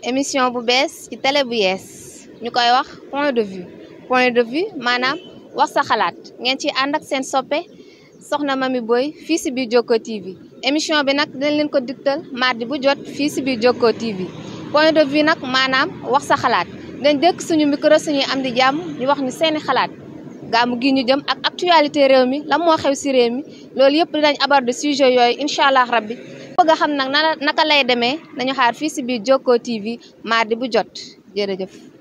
émission bu bees ci télé bu yees ñu koy wax point de vue point de vue maanaam wax sa xalaat ngeen ci ànd ak seen soppe soxna Mamy Boye fii si biir Jokko TV émission bi nag dinañ leen ko digtal mardi bu jot fii si biir Jokko TV point de vue nag maanaam wax sa xalaat dañ dëkk suñu micro suñuy am di jàmm ñu wax ñu seeni xalaat gàmmu gi ñu jëm ak actualité réew mi lan moo xew si réew mi loolu yëpp dinañ aborder sujet yooyu incha allah rabbi bëgg a xam nag naka lay demee nañu xaar fii si biir Jokko TV mardi bu jot jërëjëf